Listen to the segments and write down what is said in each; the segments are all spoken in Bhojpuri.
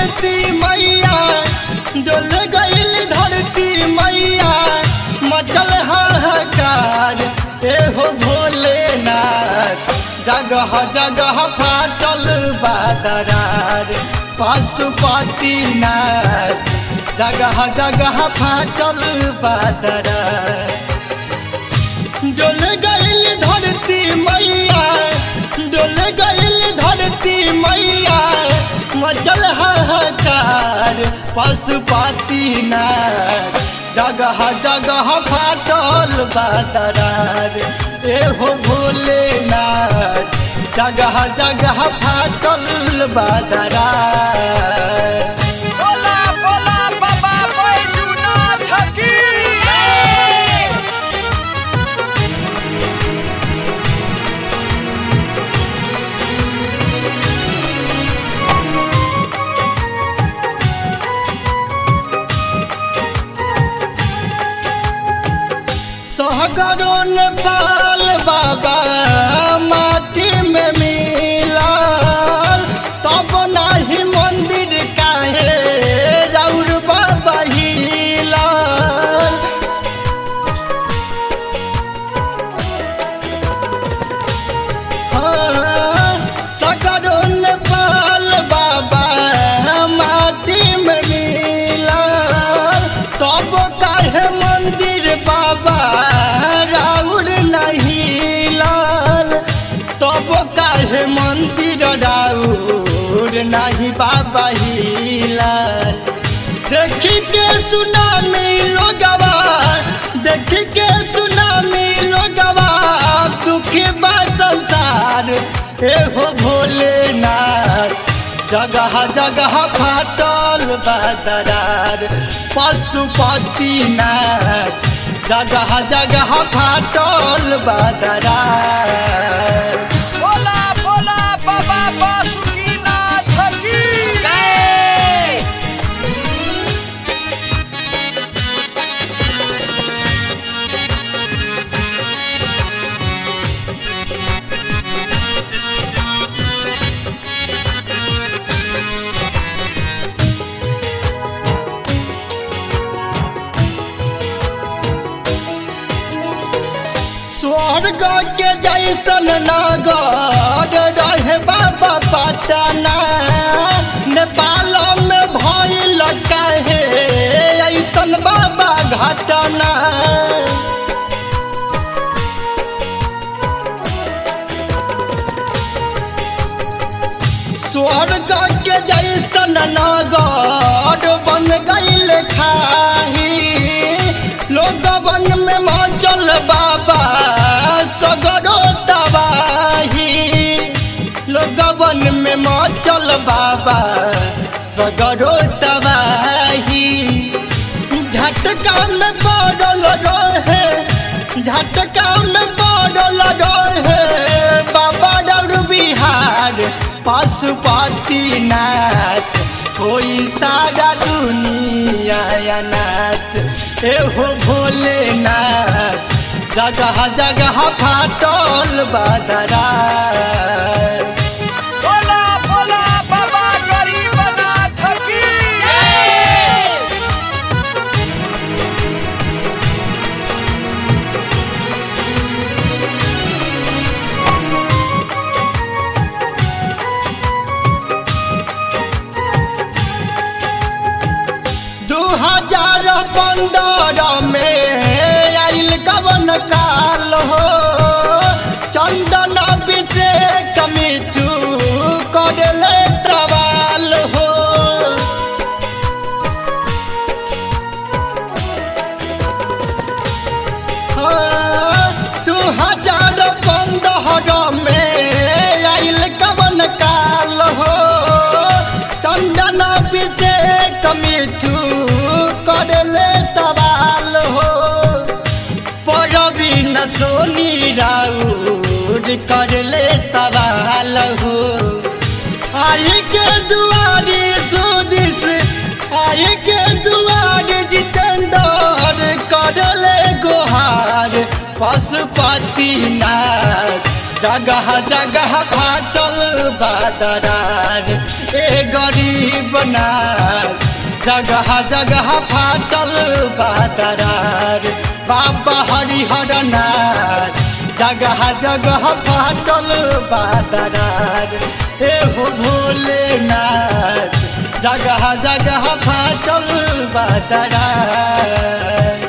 धरती मैया डोल गईल धरती मैया मचल हाहाकार एहो भोलेनाथ जगह जगह फाटल बादरार पशुपतिनाथ जगह जगह फाटल बादरार डोल गईल धरती मैया डोल गईल धरती मैया मचल हाहाकार पशुपतिनाथ जगह जगह फाटल बादरार एहो भोलेनाथ जगह जगह फाटल बादरार बोला बोला बाबा बैजूनाथ की सहगरो नेपाल बाबा माटी में मिलल तब नाही मंदिर काहे राउर बाबा हिलल हाँ, सकरो नेपाल बाबा माटी में मिलल तब काहे मंदिर बाबा राउर नहीं लाल तब काहे मंदिर राउर नहीं बाबा हिलाल देखी के सुनामी लोगवा देखी के सुनामी लोगवा दुखी बा संसार एहो भोलेनाथ जगह जगह फाटल बदरार पशुपतिनाथ जगह जगह फाटल बदरार बोला बोला बाबा बासुकीनाथ की जय स्वर्ग के जैसन नगर रहे बाबा पटना नेपाल में भइल काहे ऐसन बाबा घटना स्वर्ग के जैसन नगर बन गईल खाही लोग बन में मचल बाबा सगरो तबाही लोग बन में मचल बाबा सगरो तबाही झटका में पड़ल रहे झटका में पड़ल रहे बाबा डर बिहार पशुपतिनाथ कोई सारा दुनिया अनाथ एहो भोलेनाथ जगह जगह फाटल बदरार बोला बोला बाबा गरीबनाथ की जय दू हजार पंद्रह में आइल कवन काल हो चंदन अभिषेक मिठू करले सवाल हो दू हजार पंद्रह में आइल कवन काल हो चंदन अभिषेक मिठू करले सवाल हो परवीन सोनी राउर करले सवाल हो आई के दुआरी सुदिस आई के दुआरी जितेंद्र करले गोहार पशुपतिनाथ जगह जगह फाटल बादरार ए गरीब नाथ जगह जगह फाटल बादरार बाबा हरिहर नाथ जगह जगह फाटल बादरार ए हो भोलेनाथ जगह जगह फाटल बादरार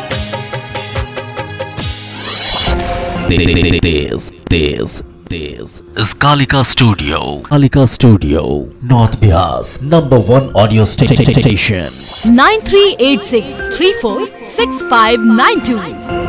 This, this, this is Kalika Studio. Kalika Studio, North Bias, number one audio sta- sta- station. 9386 346592.